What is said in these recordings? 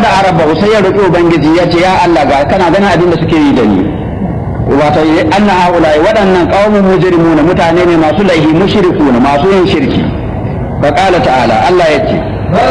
fada araba sai ya roki ubangiji ya ce ya Allah ga kana ganin abin da suke yi da ni wato anna haula waɗannan qaumun mujrimuna mutane ne masu laihi mushrikuna masu yin shirki fa qala ta'ala Allah ya ce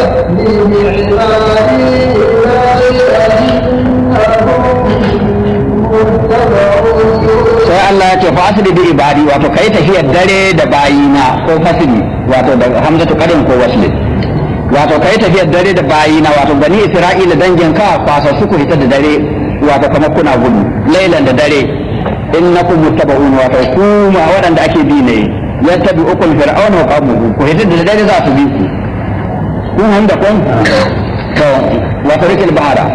sai Allah ya ce fa asli bi ibadi wato kai tafiyar dare da bayina ko fasili wato da hamzatu karin ko wasli wato kai tafiyar dare da bayina wato bani isra'ila dangin ka kwasa su ku hita da dare wato kamar kuna gudu lailan da dare innakum muttaba'un wato kuma waɗanda ake bi ne yattabi'ukum fir'auna wa qaumuhu ku hita da dare za su bi ku kun handa kun to wato rikil bahara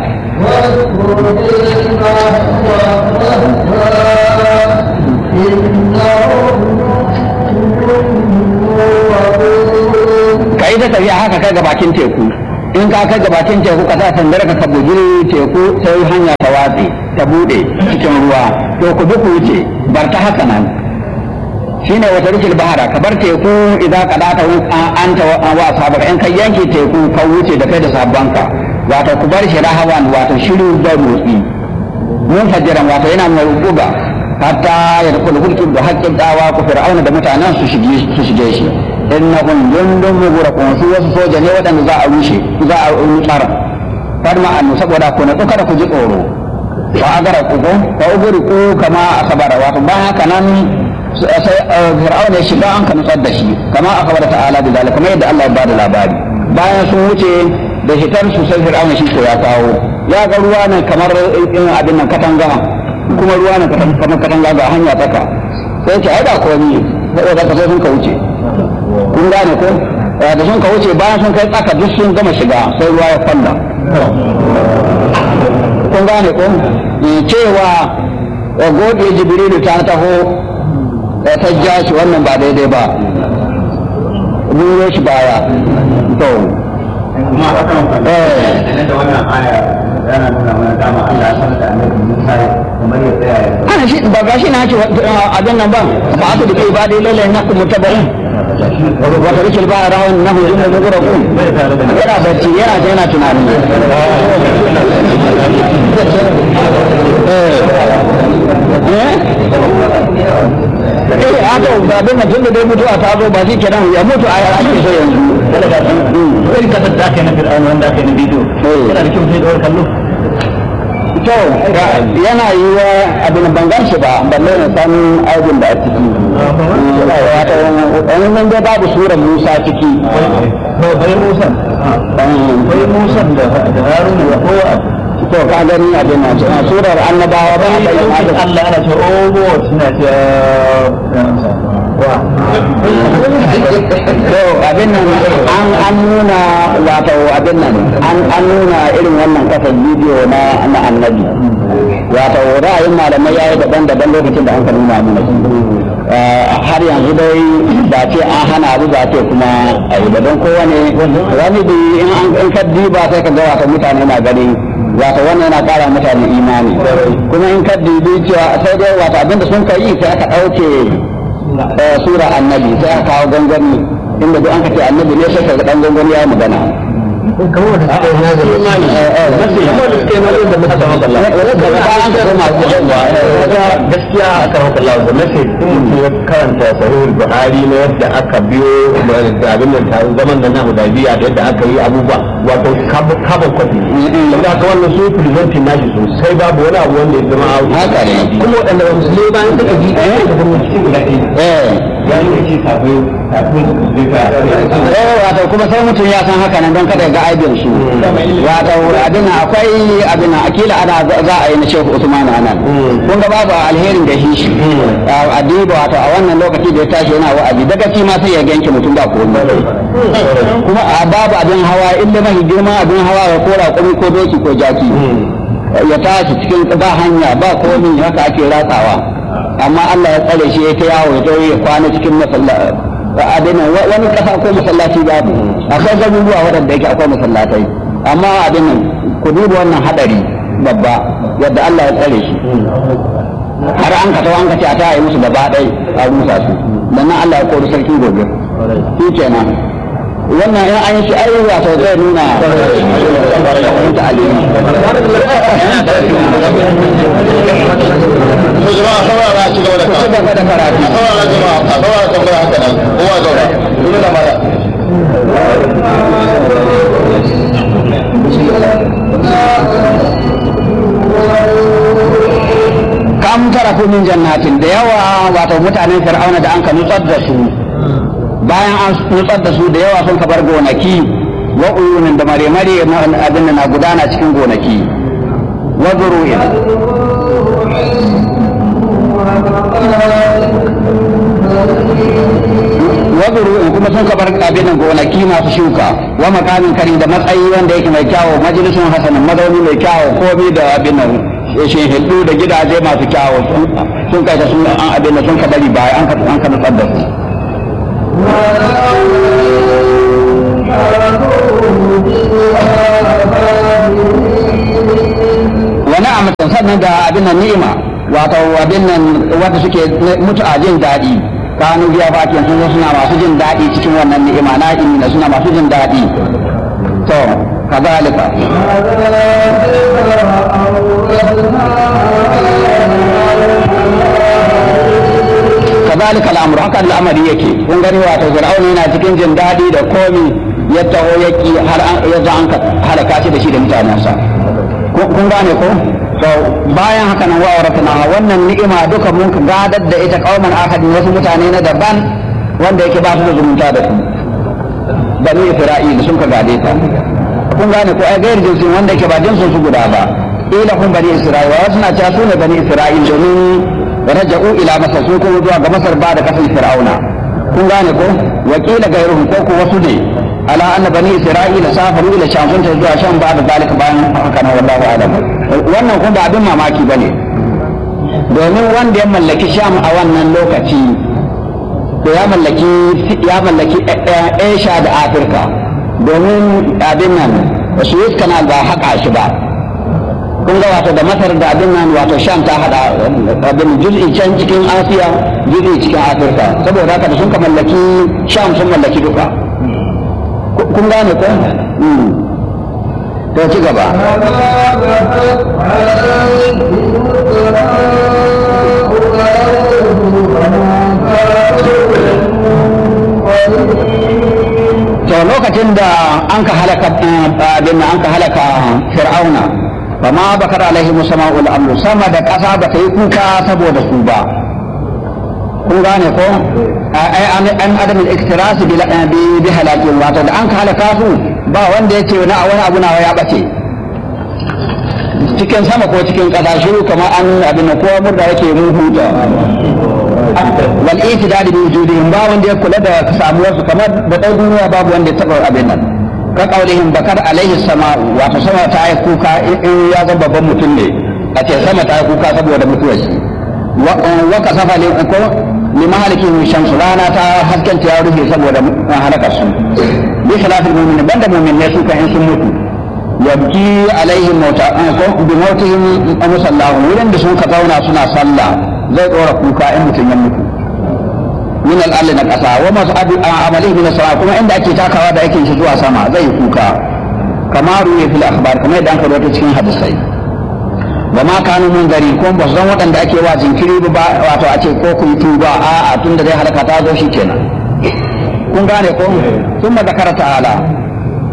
ka yi ta tafiya haka kai ga bakin teku in ka kai ga bakin teku ka sa sandar ka bugi teku sai hanya ta watse ta bude cikin ruwa to ku bi ku wuce bar ta haka nan shine wata rikil bahara ka bar teku idan ka data an ta wa sabar in kai yanki teku ka wuce da kai da sabbanka wato ku bar shi rahawan wato shiru da motsi mun fajiran wato yana mai rubuga hatta ya dukul hulkin da haƙƙin dawa ku fir'auna da mutanen su shige su shige shi innahum jundun mughraqun su wasu soja ne waɗanda za a rushe za a nutsar farma annu saboda ku na kada ku ji tsoro wa agara ku ko wa uguri ku kama akabara wato bayan haka nan sai fir'auna ya shiga an ka nutsar da shi kama akabara ta'ala da zalika kamar yadda Allah ya bada labari bayan sun wuce da hitar su sai fir'auna shi ko ya kawo ya ga ruwa ne kamar abin nan katanga kuma ruwa ne kamar katanga ga hanya tsaka sai ce ai da komi saboda ka sai sun ka wuce kun gane ko da sun ka wuce bayan sun kai tsaka duk sun gama shiga sai ruwa ya falla kun gane ko cewa gode jibrilu ta taho ta ja shi wannan ba daidai ba buro shi baya to kuma akan eh da wannan aya yana nuna mana dama Allah ya sanar da Annabi Musa kamar ya tsaya ya ana shi ba gashi na ce abin nan ba ba su da kai ba dai lalle na kuma tabarin wa ta rikil ba rahon na hu inda zuwa ku yana bacci yana ta yana tunani eh a to ba bin mutum da dai mutuwa ta zo ba shi kenan ya mutu a ake so yanzu kai ka da kai na Fir'auna wanda aka yi na bidiyo yana da kyau sai da kallo to yana yi wa abin bangan shi ba balle na san aibin da a ciki wato wani nan dai babu surar musa ciki bai Musa bai Musa da da Haruna da kowa to ka gani abin nan a surar annabawa ba a bayyana da Allah ana ce oh God suna ce wa to abin nan an an nuna wato abin nan an an nuna irin wannan kasar bidiyo na na annabi wato ra'ayin malamai yayi daban-daban lokacin da an ka nuna mana har yanzu dai ba ce an hana abu ba ce kuma a yi daban kowane wani bi in an in ka diba sai ka ga wato mutane na gani wato wannan yana kara mutane imani kuma in ka dibi cewa sai dai wato abinda sun ka yi sai aka ɗauke sura annabi sai aka kawo gangami inda duk an ka ce annabi ne sai ka ga dan gangami ya magana kamar da suka yi nazari imani kamar da suka yi nazari da muka zama gaskiya a kan haka lawa da nace in mutum ya karanta sahihul buhari na yadda aka biyo da abin nan taron zaman da na hudaybiya da yadda aka yi abubuwa wato kaba kwafi da aka wannan su presenting nashi sosai babu wani abu wanda ya zama Haka ne. kuma waɗanda ba musulmi bayan suka ji ɗaya da kuma cikin guda ɗaya ya yi da ce kafin kafin zai ka eh wato kuma sai mutum ya san haka nan don kada ya ga aibin su wato abin nan akwai abin nan akila ana za a yi na Shehu Usman anan kun ga babu alherin da shi adiba wato a wannan lokaci da ya tashi yana wa'azi daga ci ma sai ya ganke mutum ba komai kuma a babu abin hawa illa mahi girma abin hawa ya kora kumi ko doki ko jaki ya tashi cikin ba hanya ba komai haka ake ratsawa amma Allah ya tsare shi ya ta yawo ya tawo ya kwana cikin masallaci abin nan wani kasa ko masallaci babu akwai garuruwa waɗanda yake akwai masallatai amma abin nan ku duba wannan hadari babba yadda Allah ya tsare shi har an ka tawo an ka ce a ta yi musu gaba ɗaya a rusa su dan nan Allah ya kori sarkin gobe shi kenan wannan in an yi shi ai wato zai nuna ta alimi to jama'a saurara ci gaba da ku ci gaba da karatu saurara jama'a a saurara tambaya haka nan kowa zauna duk da mara kam tara ku min jannatin da yawa wato mutanen fir'auna da an ka nutsar da su bayan an nutsar da su da yawa sun ka bar gonaki wa uyunin da mare-mare abin da na gudana cikin gonaki wa zuru'in wa zuru'in kuma sun ka bar abin da gonaki masu shuka wa makamin kari da matsayi wanda yake mai kyawo majalisun hasanin mazauni mai kyawo komi da abin nan shi hillu da gidaje masu kyawo sun kai da sun an abin da sun ka bari baya an ka an ka nutsar da su wani amatan sannan da abin nan ni'ima wato abin nan wanda suke mutu a jin daɗi kanu biya fakin sun zo suna masu jin daɗi cikin wannan ni'ima na na suna masu jin daɗi to kazalika kazalika al'amru haka al'amari yake kun gani wato fir'auna yana cikin jin daɗi da komi ya taho ya ki har an ya za an ka halaka shi da shi da mutanensa kun gane ko to bayan haka nan wa waratana wannan ni'ima duka mun ka gadar da ita kauman ahadin wasu mutane na daban wanda yake ba su da zumunta da su bani isra'ila sun ka gade ta kun gane ko ai gair jinsin wanda yake ba jinsin su guda ba ila kun bani isra'ila wasu na cewa su ne bani isra'ila domin raja'u ila masar sun kuma zuwa ga masar ba da kasar fir'auna kun gane ko wakila gairuhum ko ko wasu ne ala anna bani isra'ila safaru ila sham sun ta zuwa sham ba da zalika bayan haka nan wallahu alam wannan kun ba abin mamaki bane domin wanda ya mallaki sham a wannan lokaci to ya mallaki ya mallaki Asia da Afirka domin abin nan Suez Canal ba haka shi ba kun ga wato da Masar da abin nan wato Sham ta hada abin juz'i can cikin Asiya juz'i cikin Afirka saboda haka da sun ka mallaki Sham sun mallaki duka kun gane ko to ci gaba to lokacin da an ka halaka abin an ka halaka fir'auna ba ma bakar alaihi musama'ul amru sama da ƙasa ba ta yi kuka saboda su ba kun gane ko ai an adamin iktirasi bi bi halakin wato da an ka halaka su ba wanda ya ce na wani abu nawa ya bace cikin sama ko cikin ƙasa shiru kamar an abin ko murda yake mun huta wal itidad bi wujudihim ba wanda ya kula da samuwar su kamar da dai duniya babu wanda ya taba abin nan ka kaulihim bakar alaihi sama'u wato sama ta yi kuka in ya zama babban mutum ne a ce sama ta yi kuka saboda mutuwar shi wa kasafa li ko li mahalikin shamsu rana ta haskenta ya rufe saboda halakar su bi khilafil mu'minin banda mu'minai su kan in sun mutu yabki alaihim mauta ko bi mautihim musallahu wurin da sun ka zauna suna sallah zai ɗora kuka in mutum ya mutu min al'alli na ƙasa wa masu amalin min sama kuma inda ake takawa da aikin shi zuwa sama zai yi kuka kama ruwe fil akhbar kuma yadda an kawo ta cikin hadisai wa ma kanu mun gari ko ba san waɗanda ake wa jinkiri ba wato a ce ko ku yi tuba a a tun da dai halaka ta zo shi kenan kun gane ko sun ma zakara ta'ala